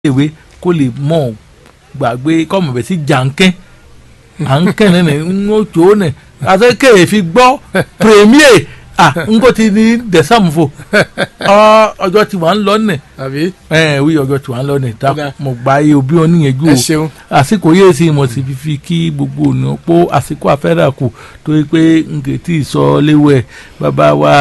ìwé kó lè mọ̀ gbàgbé kọ́mọ̀ bẹ̀ sí jàǹkẹ́ àǹkẹ́ nínú ń ó tó nẹ̀ àti kéè fi gbọ́ premier ah n kò ti ní dẹ̀sàmùfò ọjọ́ tí wàá ń lọ nẹ̀ àbí ẹ wí ọjọ́ tí wàá ń lọ nẹ̀ tá Kódà. mo gba iye òbí wọn níyẹnjú ẹ o ṣeun àsìkò yéé sí mo sì fi fi kí gbogbo ònà pó àsìkò àfẹ́rà kù torí pé n kò tí ì sọ léwẹ̀ bàbá wa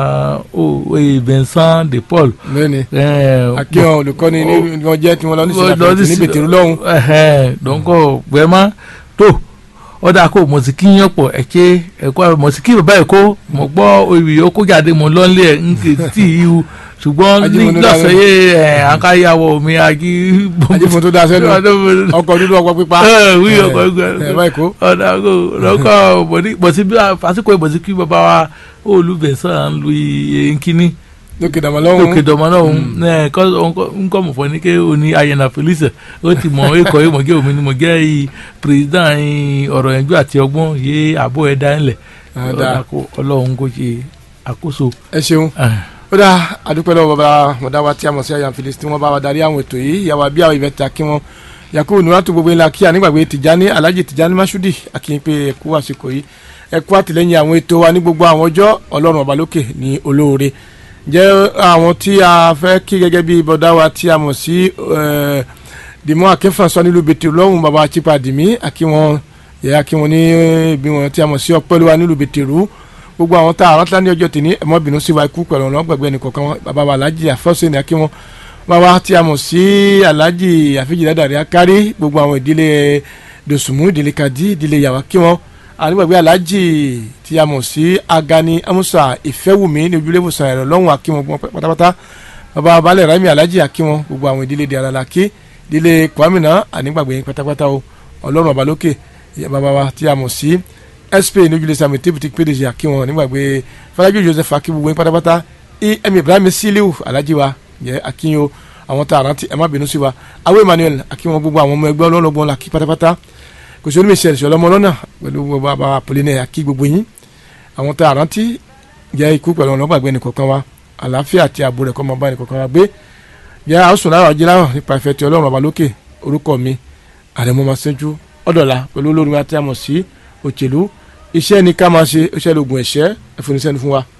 o e Vincent de Paul. lónìí ẹ, akíyan olùkọ́ni ní wọ́n jẹ́ tí wọ́n lọ ní Lọ sinapẹ̀tì sí- ní bètèrú lọ́hùn ẹhẹn dọ́nkọ̀ gbẹ́mọ́ tó ọ̀dà kó mọ̀síkì yàn pọ̀ ẹ̀kẹ́ ẹ̀kọ́ mọ̀síkì bàbá ẹ̀ kó mọ̀ gbọ́ oyè ó kó jáde mọ̀ lọ́nlé ẹ̀ ń ké tí ì hu ṣùgbọ́n ní Ajímọ̀nú lọ́sẹ̀ yé ẹ̀ àkáyàwó mi àjí ajífun tó dáa sẹ́nu ọkọ̀ dúdú ọkọ̀ pípa ẹ̀ wí ọkọ̀ ẹ̀ ẹgbẹ́ báyìí kó ọ̀dà kó lọ́kọ̀ mọ̀síkì fásitì mọ̀síkì bàbá wa olùbẹ̀sán lu nkíní lókè dàmọ́ lọ́hùn lókè dọ̀mọ́ náà ẹ̀ kọ́ nkọ́ mọ̀ fọ́ ní ké oní ayẹnà felice ó ti mọ̀ ẹ̀kọ́ yìí mọ̀ gẹ́ omi ni mọ̀ gẹ́ yìí president yìí ọ̀rọ̀ ẹ̀jú àti ọgbọ́n yé àbọ̀ ẹ̀ dá ńlẹ̀ Dáadáa. ọlọ́run kò ṣe àkóso. ẹ ṣeun ó dá adúpẹ́ lọ́wọ́ bàbá mọ̀dá wa tí a mọ̀ sí àyàn fìlísì tí wọ́n bá wa darí àwọn ètò yìí ìyàwó àbí àwọn ìbẹ̀tà kí wọ́n yakubu nuratu gbogbo ńlá kí ànígbàgbé tìjání alhaji tìjání masudi akínyìn pé ẹkú àsìkò yìí ẹkú àtìlẹ́yìn àwọn ètò wa ní gbogbo àwọn ọjọ́ ọlọ́run ọba lókè ní olóore jẹ́ àwọn tí a fẹ́ kí gẹ́gẹ́ bí bọ̀dá wa tí a mọ̀ sí eh, dìmọ́ akínfàṣọ nílùú bètè lọ́hùn bàbá chipa dìmí akínwọn yẹ akínwọn ní ibi wọn tí a mọ̀ sí ọpẹ́lúwa nílùú bètè rú gbogbo àwọn tá a rántí ní ọjọ́ tèmi ẹ̀mọ́bìnrin sí wa ikú pẹ̀lú ọ̀nà gbẹ̀gbẹ́ nìkọ̀ọ̀kan wọn bàbá wa alájì àfọ́sẹ̀ ní akínwọn bàbá tí a mọ̀ sí alájì àfíjì dàdàrí akárí gbogbo àwọn ìdílé dòsùnmù ìdílé kadì ìdílé yàwá kí wọn ànígbàgbé alájì tí a mọ̀ sí agani amusa ìfẹ́wùmí ní ojúlé ìwòsàn ẹ̀rọ lọ́hùn akínwọn gbọ́n pátápátá bàbá balẹ̀ rami alájì akínwọn gbogbo àwọn ìdílé di alalaki ìdílé kwamina ànígbàgbé yín pátápátá o ọlọ́run ọba lókè ìyá bàbá wa tí a mọ̀ sí sp ní ojúlé sami tébùtì pédèjì akínwọn nígbàgbé fọlájú joseph akínwó yín pátápátá em ibrahim siliu alájì wa yẹ akínyo àwọn tá a rántí ẹ má bínú sí wa awo emmanuel akínwọn gbogbo àwọn ọmọ ẹgbẹ́ ọlọ́lọ́gbọ́n la kí pátápátá kò sí onímọ̀ ìṣẹ̀lẹ̀ ṣọlọ́mọ lọ́nà pẹ̀lú bàbá apolline akí gbogbo yín àwọn tá a rántí jẹ́ ikú pẹ̀lú ọ̀nà gbàgbé nìkọ̀ọ̀kan wa àlàáfíà àti ààbò rẹ̀ kọ́ máa bá nìkọ̀ọ̀kan wa gbé jẹ́ àásùn lára ọjọ́ láwọn nípa ìfẹ́ ti ọlọ́run ọba lókè orúkọ mi àrẹ̀mọ́ máa ṣẹ́jú ọ̀dọ̀la pẹ̀lú olórin wa tí a mọ̀ sí òṣèlú iṣẹ́ ni ká máa ṣe iṣẹ́ lóògùn ẹ̀ṣẹ́ ẹ̀fọ́nisẹ́ni fún wa